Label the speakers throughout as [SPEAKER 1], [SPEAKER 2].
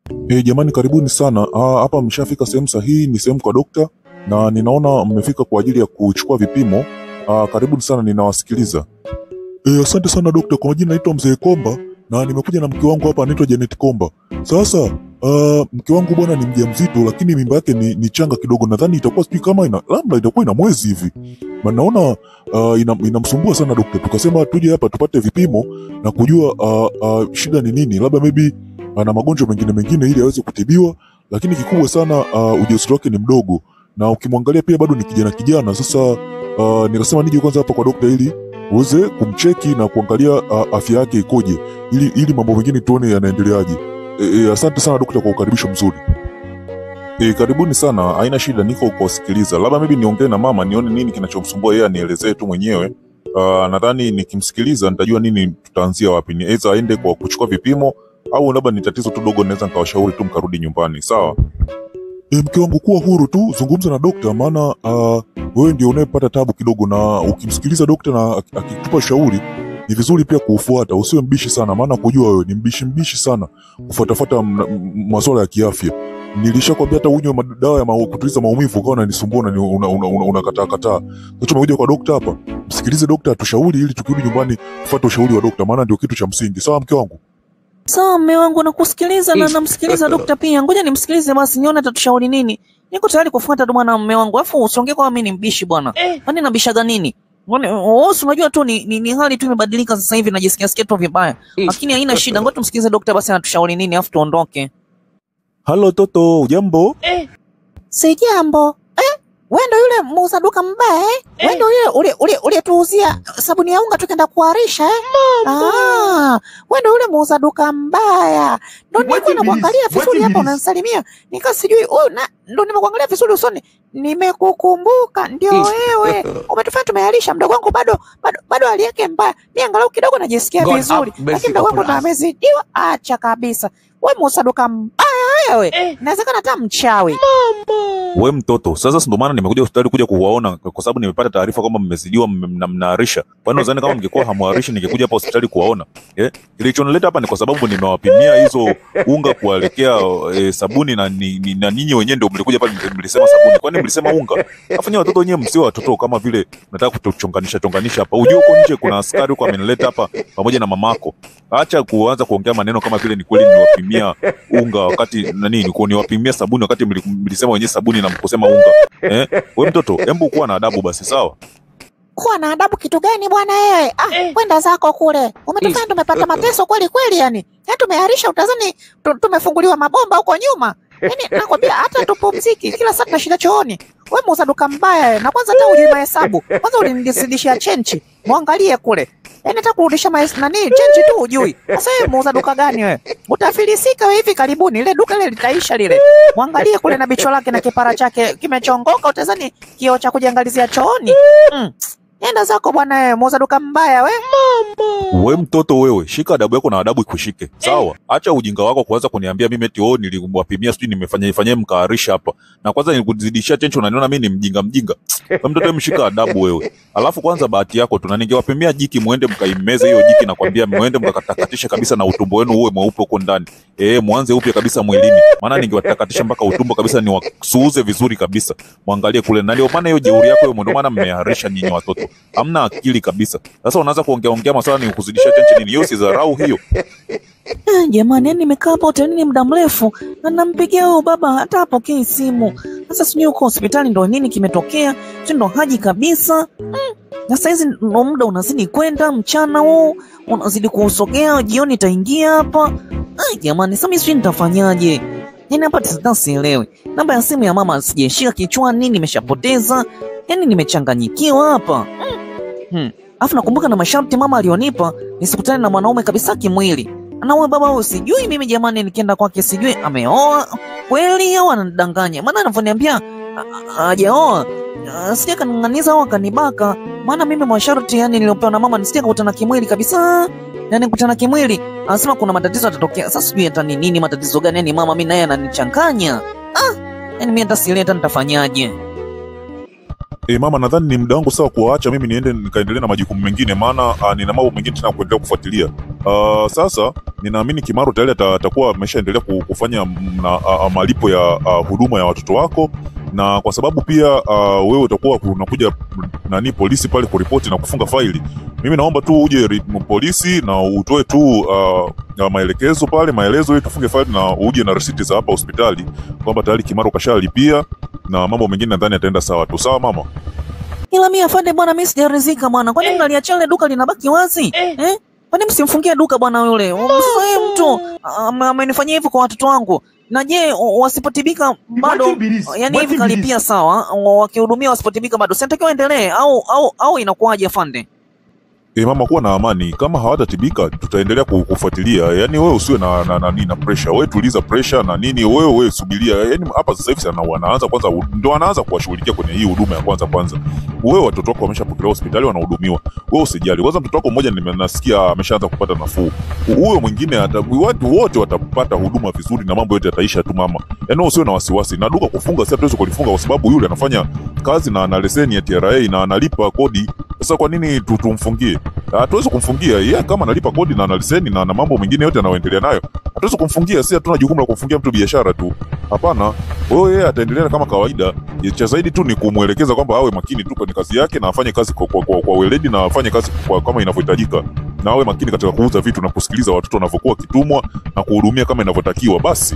[SPEAKER 1] E, jamani karibuni sana. Ah, Hapa mshafika sehemu sahihi, ni sehemu kwa dokta na ninaona mmefika kwa ajili ya kuchukua vipimo. Ah, karibuni sana, ninawasikiliza. E, asante sana dokta. Kwa majina naitwa Mzee Komba na nimekuja na mke wangu hapa anaitwa Janet Komba. Sasa ah, mke wangu bwana ni mjamzito, lakini mimba yake ni, ni changa kidogo. Nadhani itakuwa sijui kama ina labda itakuwa ina mwezi hivi, na naona ah, ina, inamsumbua sana dokta. Tukasema tuje hapa tupate vipimo na kujua ah, ah, shida ni nini, labda maybe ana magonjwa mengine mengine ili aweze kutibiwa, lakini kikubwa sana uh, ujauzito wake ni mdogo, na ukimwangalia pia bado ni kijana kijana. Sasa uh, nikasema nije kwanza hapa kwa dokta ili uweze kumcheki na kuangalia uh, afya yake ikoje, ili, ili mambo mengine tuone yanaendeleaje. E, e, asante sana dokta kwa ukaribisho mzuri. E, karibuni sana, haina shida, niko kuwasikiliza. Labda maybe niongee na mama nione nini kinachomsumbua yeye, anielezee tu mwenyewe. Uh, nadhani nikimsikiliza nitajua nini tutaanzia wapi, ni aidha aende kwa kuchukua vipimo au labda ni tatizo tu dogo, naweza nikawashauri tu mkarudi nyumbani. Sawa. E, mke wangu kuwa huru tu, zungumza na dokta, maana uh, wewe ndio unayepata tabu kidogo, na ukimsikiliza dokta na ak- akikupa shauri ni vizuri pia kuufuata, usiwe mbishi sana, maana kujua wewe ni mbishi mbishi sana kufuatafuata m- m- masuala ya kiafya. Nilishakwambia hata unywe madawa ya mau- kutuliza maumivu ukawa unanisumbua na unakataa una, una, una unakataa kataa. Sasa tumekuja kwa dokta hapa, msikilize dokta atushauri, ili tukirudi nyumbani tufuate ushauri wa dokta, maana ndio kitu cha msingi. Sawa mke wangu?
[SPEAKER 2] Sawa mme wangu, nakusikiliza na namsikiliza dokta pia. Ngoja nimsikilize basi, nione atatushauri nini. Niko tayari kufuata tu bwana mme wangu, alafu usiongee kama mimi ni mbishi bwana. Kwani nabishaga nini? Kwani wewe si unajua tu ni, ni, ni hali tu imebadilika sasa hivi, najisikia sikia tu vibaya, lakini haina shida. Ngoja tumsikilize dokta basi anatushauri nini, alafu tuondoke.
[SPEAKER 1] Halo toto, ujambo?
[SPEAKER 3] Sijambo. Eh, wewe ndo yule muuza duka mbaya eh? Wewe ndo yule ule ule ule tuuzia sabuni ya unga tukaenda kuharisha eh? Ah, wewe ndo yule muuza duka mbaya. Ndo nilikuwa namwangalia vizuri hapa unanisalimia. Nika sijui huyu na ndo nimekuangalia vizuri usoni. Nimekukumbuka ndio wewe. Umetufanya tumeharisha mdogo wangu bado bado bado hali yake mbaya. Mimi angalau kidogo najisikia
[SPEAKER 4] God
[SPEAKER 3] vizuri.
[SPEAKER 4] have mercy
[SPEAKER 3] Lakini mdogo wangu
[SPEAKER 4] upon
[SPEAKER 3] ndo
[SPEAKER 4] us.
[SPEAKER 3] amezidiwa. Acha kabisa. Wewe muuza duka mbaya wewe. Inawezekana hata mchawi.
[SPEAKER 1] we mtoto sasa si ndo maana nimekuja hospitali kuja kuwaona kwa sababu nimepata taarifa kwamba mmezidiwa mme- mna- mnaharisha kwani nadhani kama mngekuwa hamwarishi ningekuja hapa hospitali kuwaona eh? kilichonileta hapa ni kwa sababu nimewapimia hizo unga kuelekea eh, sabuni na, ni, ni, na ninyi wenyewe ndio mlikuja pale mli- mlisema sabuni kwani mlisema unga afu nyie watoto wenyewe msio watoto kama vile nataka kutuchonganisha chonganisha hapa ujue huko nje kuna askari huko amenileta hapa pamoja na mamako acha kuanza kuongea maneno kama vile ni kweli niwapimia unga wakati nani ni niwapimia sabuni wakati mli- mlisema wenyewe sabuni na mkusema unga eh? we mtoto embu kuwa na adabu basi sawa
[SPEAKER 3] kuwa na adabu kitu gani bwana wewe? Ah, kwenda zako kule. Umetufanya tumepata mateso kweli kweli yani. Yaani tumeharisha utazani tu- tumefunguliwa mabomba huko nyuma. Yaani nakwambia hata tupumziki kila saa tunashinda chooni. Wewe muuza duka mbaya wewe. Na kwanza hata hujui mahesabu. Kwanza ulinizidishia chenchi. Muangalie kule. Yaani hata kurudisha mahesabu nani chenchi tu hujui. Sasa wewe muuza duka gani wewe? Utafilisika wewe hivi karibuni. Ile duka ile litaisha lile. Muangalie kule na bicho lake na kipara chake kimechongoka utazani kioo cha kujiangalizia chooni. Mm. Nenda zako bwana wewe, muuza duka mbaya we.
[SPEAKER 1] we mtoto wewe shika adabu yako na adabu ikushike sawa acha ujinga wako kuanza kuniambia mimi eti oh niliwapimia sijui nimefanya ifanyie mkaarisha hapa na kwanza nilikuzidishia chencho unaniona mimi ni mjinga mjinga we mtoto wewe mshika adabu wewe alafu kwanza bahati yako tu na ningewapimia jiki muende mkaimeze hiyo jiki nakwambia muende mkakatakatishe kabisa na utumbo wenu uwe mweupe huko ndani eh mwanze upya kabisa mwilini maana ningewatakatisha mpaka utumbo kabisa niwasuuze vizuri kabisa mwangalie kule na ndio maana hiyo jeuri yako hiyo ndio maana mmeharisha nyinyi watoto hamna akili kabisa sasa unaanza kuongea ongea maswala ni kuzidisha chenchi nini hiyo si dharau hiyo
[SPEAKER 2] Eh, jamani, yani nimekaa hapa hotelini muda mrefu na nampigia huyo baba hata hapokei simu. Sasa sijui huko hospitali ndo nini kimetokea, sijui ndo haji kabisa. Mm. Na saizi ndo muda unazidi kwenda, mchana huu unazidi kuusogea, jioni itaingia hapa. Ai jamani, sasa mimi sijui nitafanyaje. Yani hapa sasa sielewi. Namba ya simu ya mama sijaishika kichwani, nimeshapoteza. Yani nimechanganyikiwa hapa. Mm. Hmm. Alafu nakumbuka na masharti mama alionipa nisikutane na mwanaume kabisa kimwili. Na huyo baba huyo sijui mimi jamani, nikienda kwake sijui ameoa kweli au ananidanganya, maana anavyoniambia a- a- hajaoa ah, sija kaning'aniza au akanibaka. Maana mimi masharti yani niliopewa na mama nisije kukutana kimwili kabisa, yani kukutana kimwili, anasema kuna matatizo yatatokea. Sasa sijui hata ni nini matatizo gani, yani mama mimi naye ananichanganya. Ah, yani mimi hata sielewi hata nitafanyaje.
[SPEAKER 1] E, mama nadhani ni muda wangu sawa kuwaacha mimi niende nikaendelee na majukumu mengine, maana uh, nina mambo mengine tena ya kuendelea kufuatilia. Uh, sasa ninaamini Kimaro tayari ata- atakuwa ameshaendelea ku- kufanya mm, na, a, a, malipo ya a, huduma ya watoto wako, na kwa sababu pia a, wewe utakuwa unakuja mm, nani polisi pale kuripoti na kufunga faili, mimi naomba tu uje ri- polisi na utoe tu a, a, maelekezo pale, maelezo ili tufunge faili na uje na risiti za hapa hospitali kwamba tayari Kimaro kashalipia na mambo mengine nadhani yataenda sawa tu. Sawa mama?
[SPEAKER 2] Ila mimi afande bwana, mimi sijaridhika bwana. Kwani mnaliachia ile duka linabaki wazi eh? Kwani msimfungie duka bwana yule? Sasa yeye mtu ame- amenifanyia hivi kwa watoto wangu, na je o- wasipotibika bado, yani hivi kalipia sawa, wa- wakihudumia wasipotibika bado, sinatakiwa endelee au au au inakuwaje afande?
[SPEAKER 1] E, mama kuwa na amani. Kama hawatatibika tutaendelea ku- kufuatilia. Yaani wewe usiwe na na, na, na, na pressure. Wewe tuliza pressure na nini, wewe wewe subiria. Yaani hapa sasa hivi sana wanaanza kwanza, ndo wanaanza kuwashughulikia kwenye hii huduma ya kwanza kwanza. Wewe watoto wako wameshapokelewa hospitali wanahudumiwa, wewe usijali. Kwanza mtoto wako mmoja nimenasikia ameshaanza kupata nafuu, huyo mwingine ata, watu wote watapata huduma vizuri na mambo yote yataisha tu mama. Yaani wewe usiwe na wasiwasi. Na duka kufunga sasa tuweze kulifunga kwa sababu yule anafanya kazi na ana leseni ya TRA na analipa kodi. Sasa kwa nini tu- tumfungie? hatuwezi kumfungia yeye kama analipa kodi na ana leseni na na mambo mengine yote anayoendelea nayo, hatuwezi kumfungia. Si hatuna jukumu la kumfungia mtu biashara tu, hapana. Kwa hiyo yeye ataendelea kama kawaida. Cha zaidi tu ni kumwelekeza kwamba awe makini tu kwenye kazi yake na afanye kazi kwa, kwa, kwa, kwa weledi na afanye kazi kwa, kama inavyohitajika, na awe makini katika kuuza vitu na kusikiliza watoto wanavyokuwa wakitumwa na kuhudumia kama inavyotakiwa. Basi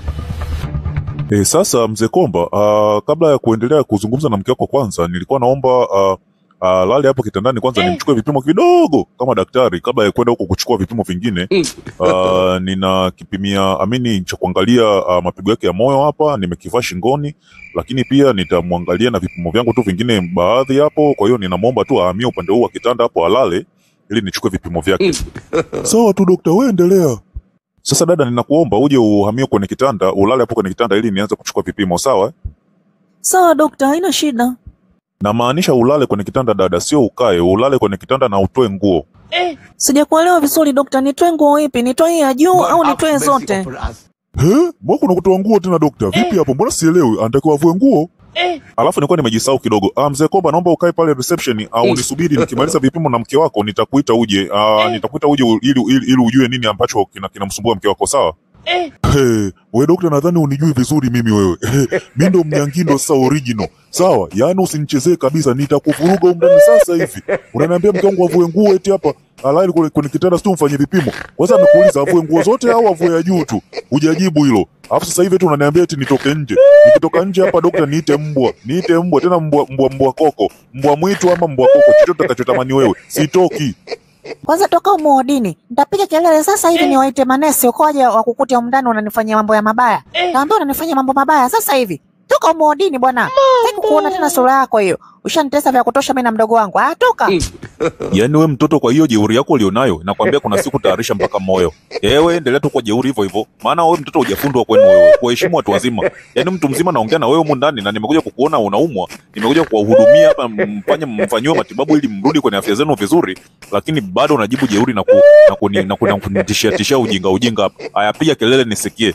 [SPEAKER 1] E, sasa mzee Komba, uh, kabla ya kuendelea kuzungumza na mke wako, kwanza nilikuwa naomba uh, uh, lale hapo kitandani kwanza nimchukue vipimo kidogo kama daktari, kabla ya kwenda huko kuchukua vipimo vingine. Uh, nina kipimia amini cha kuangalia uh, mapigo yake ya moyo hapa, nimekivaa shingoni, lakini pia nitamwangalia na vipimo vyangu tu vingine baadhi hapo. Kwa hiyo ninamwomba tu ahamie upande huu wa kitanda hapo alale, ili nichukue vipimo vyake. Sawa tu dokta, wewe endelea. Sasa dada, ninakuomba uje uhamie kwenye kitanda, ulale hapo kwenye kitanda ili nianze kuchukua vipimo, sawa? eh?
[SPEAKER 2] Sawa dokta, haina shida.
[SPEAKER 1] Namaanisha ulale kwenye kitanda dada, sio ukae. Ulale kwenye kitanda na utoe nguo.
[SPEAKER 2] Sijakuelewa vizuri dokta, nitoe nguo ipi? Nitoe hii ya juu au nitoe zote?
[SPEAKER 1] He? Mbona kuna kutoa nguo tena dokta? Vipi hapo? Mbona sielewi? Anatakiwa avue nguo? Alafu nilikuwa nimejisahau kidogo. Ah, mzee Komba, naomba ukae pale reception au nisubiri nikimaliza vipimo na mke wako nitakuita uje. Ah, nitakuita uje u- ili, ili, ili ujue nini ambacho kina- kinamsumbua mke wako, sawa? Hey, we dokta, nadhani unijui vizuri mimi wewe. mi ndo mnyangindo sasa original. Sawa? Yaani usinichezee kabisa, nitakuvuruga huko ndani sasa hivi. Unaniambia mke wangu avue nguo eti hapa alali kwenye, kwenye kitanda sio mfanye vipimo. Kwanza amekuuliza avue nguo zote au avue ya juu tu? Hujajibu hilo. Alafu sasa hivi tu unaniambia eti nitoke nje. Nikitoka nje hapa dokta, niite mbwa. Niite mbwa tena mbwa mbwa mbwa koko. Mbwa mwitu ama mbwa koko. Chochote utakachotamani wewe. Sitoki.
[SPEAKER 3] Kwanza toka umo odini, nitapiga kelele sasa hivi niwaite manesi ukoje wakukute humu ndani unanifanyia mambo ya mabaya. Naambia unanifanyia mambo mabaya sasa hivi. Toka umo odini bwana. Sitaki kuona tena sura yako hiyo. Ushanitesa vya kutosha mimi na mdogo wangu. Ah, toka.
[SPEAKER 1] Yaani we mtoto, kwa hiyo jeuri yako ulionayo, nakwambia kuna siku tayarisha mpaka moyo. Ewe endelea tu kwa jeuri hivyo hivyo, maana wewe mtoto hujafundwa kwenu wewe kuheshimu watu wazima. Yaani mtu mzima naongea na wewe humu ndani, na nimekuja kukuona unaumwa, nimekuja kuwahudumia hapa, mfanye mfanyiwe matibabu ili mrudi kwenye afya zenu vizuri, lakini bado unajibu jeuri na ku, na kuni, na kuni, na kunitishia tishia ujinga ujinga hapa. Haya, piga kelele nisikie.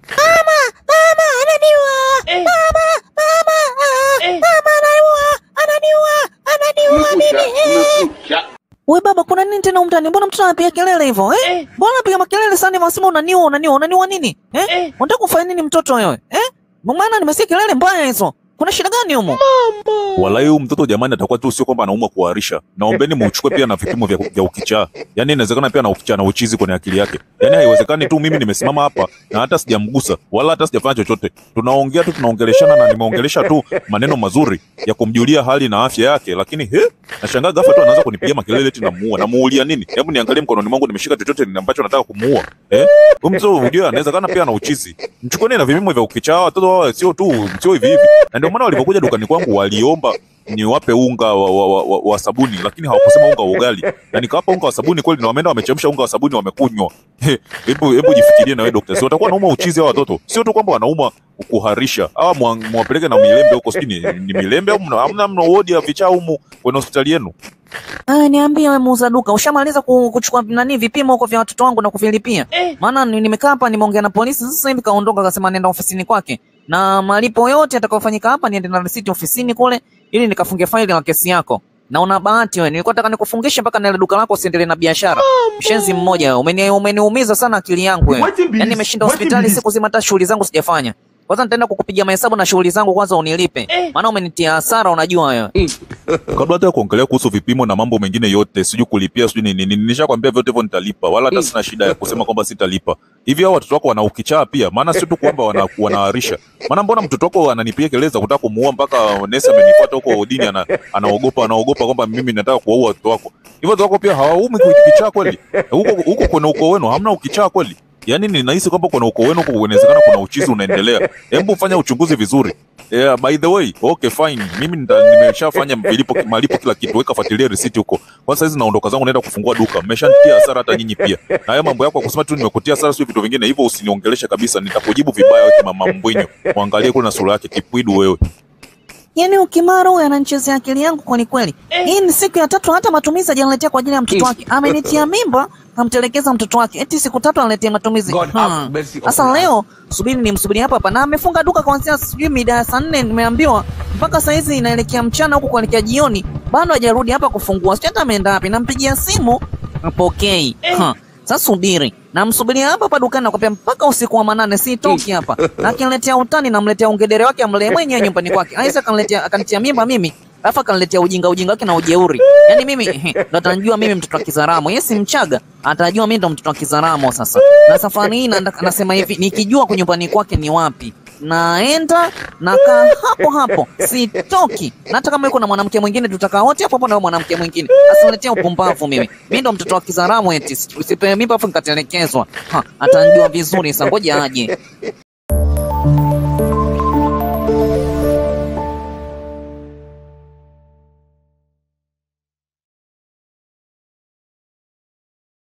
[SPEAKER 3] Mama ananiua. Mama, mama, ah, mama ananiua. Ananiua. Ananiua mimi.
[SPEAKER 2] We baba, kuna nini tena umtani? Mbona mtoto anapiga kelele hivyo eh? Mbona anapiga makelele sana wasema unaniua, unaniua, unaniua nini eh? Unataka kufanya nini mtoto wewe eh? Maana nimesikia kelele mbaya hizo. Kuna shida gani humo?
[SPEAKER 1] Walai huyu mtoto jamani, atakuwa tu sio kwamba anaumwa kuharisha. Naombeni muuchukue pia na vipimo vya, vya ukichaa. Yaani inawezekana pia na ukichaa na uchizi kwenye akili yake. Yaani haiwezekani tu mimi nimesimama hapa na hata sijamgusa wala hata sijafanya chochote. Tunaongea tu tunaongeleshana na nimeongelesha tu maneno mazuri ya kumjulia hali na afya yake, lakini he, nashangaa ghafla tu anaanza kunipigia makelele eti namuua. Namuulia nini? Hebu niangalie mkononi mwangu nimeshika chochote ni ambacho nataka kumuua. Eh? Huyu mtoto unajua anawezekana pia na uchizi. Mchukueni na vipimo vya ukichaa watoto hawa sio tu sio hivi hivi. Na ndio maana walipokuja dukani kwangu waliomba niwape unga wa, wa, wa, wa, wa sabuni lakini hawakusema unga wa ugali na nikawapa unga wa sabuni kweli na wameenda wamechemsha unga wa sabuni wamekunywa He, hebu hebu jifikirie na wewe dokta si watakuwa wanauma uchizi hawa watoto sio tu kwamba wanauma kuharisha hawa mwa- mwapeleke na milembe huko sijui ni, ni milembe au mna- hamna mna wodi ya vichaa humu kwenye hospitali yenu
[SPEAKER 2] Aya, niambie wewe muuza duka, ushamaliza ku- kuchukua nani vipimo huko vya watoto wangu na kuvilipia? Maana ni- nimekaa hapa nimeongea na polisi sasa hivi kaondoka akasema nenda ofisini kwake. Na malipo yote yatakayofanyika hapa niende na risiti ofisini kule ili nikafunge faili la kesi yako. na una bahati wewe. Nilikuwa nataka nikufungishe mpaka na ile duka lako usiendelee na biashara. Mshenzi mmoja wewe. Umeni, umeniumiza sana akili yangu wewe.
[SPEAKER 4] What it be
[SPEAKER 2] Yaani
[SPEAKER 4] this?
[SPEAKER 2] nimeshinda
[SPEAKER 4] What it
[SPEAKER 2] hospitali
[SPEAKER 4] be this?
[SPEAKER 2] siku zima hata shughuli zangu sijafanya. Kwanza nitaenda kukupigia mahesabu na shughuli zangu kwanza unilipe. Maana umenitia hasara unajua wewe.
[SPEAKER 1] kabla hata ya kuongelea kuhusu vipimo na mambo mengine yote, sijui kulipia, sijui nini, nini, nishakwambia vyote hivyo nitalipa, wala hata sina shida ya kusema kwamba sitalipa. Hivi hao watoto wako wana ukichaa pia? Maana sio tu kwamba wana, wanaarisha. Maana mbona mtoto wako ananipigia kelele za kutaka kumuua mpaka nesi amenifuata huko odini, ana, anaogopa anaogopa kwamba mimi nataka kuwaua watoto wako. Hivyo watoto wako pia hawaumi ukichaa kweli? Huko huko kwenye ukoo wenu hamna ukichaa kweli? Yaani ninahisi kwamba kuna ukoo wenu huko inawezekana kuna uchizi unaendelea. Hebu fanya uchunguzi vizuri. Yeah, by the way, okay fine. Mimi nita- nimeshafanya malipo malipo kila kitu. Weka fuatilia receipt huko. Kwa sasa hizi naondoka zangu naenda kufungua duka. Mmeshanitia hasara hata nyinyi pia. Na haya mambo yako ya kusema tu nimekutia hasara sio vitu vingine hivyo usiniongeleshe kabisa. Nitakujibu vibaya wewe mama mbwinyo. Muangalie kule na sura yake kipwidu wewe.
[SPEAKER 2] Yaani ukimara huyu ananichezea akili yangu kweli kweli. Hii ni siku ya tatu hata matumizi hajaniletea kwa ajili ya mtoto wake. Amenitia mimba, kamtelekeza mtoto wake. Eti siku tatu analetea matumizi.
[SPEAKER 4] God
[SPEAKER 2] Hmm.
[SPEAKER 4] have mercy
[SPEAKER 2] Sasa
[SPEAKER 4] upon us.
[SPEAKER 2] leo subiri nimsubiri hapa hapa na amefunga duka kuanzia sijui mida ya saa nne nimeambiwa mpaka saa hizi inaelekea mchana huku kuelekea jioni bado hajarudi hapa kufungua. Sijui hata ameenda wapi. Nampigia simu apokei. Ha. Sasa subiri. Namsubiria hapa hapa dukani nakwambia mpaka usiku wa manane sitoki hapa. Na akiniletea utani namletea ungedere wake amlee mwenyewe nyumbani kwake. Aisa akaniletea akanitia mimba mimi. Alafu akaniletea ujinga ujinga wake na ujeuri. Yaani mimi ndo atajua mimi mtoto wa Kizaramo. Yeye si Mchaga, atajua mimi ndo mtoto wa Kizaramo sasa. Na safari hii nanda- nasema hivi, nikijua kwa nyumbani kwake ni wapi, naenda nakaa hapo hapo, sitoki. Na hata kama yuko na mwanamke mwingine, tutakaa wote hapo hapo na huyo mwanamke mwingine. Asiniletea upumbavu mimi. Mimi ndo mtoto wa Kizaramo eti, usipewe mimba afu nikatelekezwa. Ha, atanijua vizuri sasa, ngoja aje.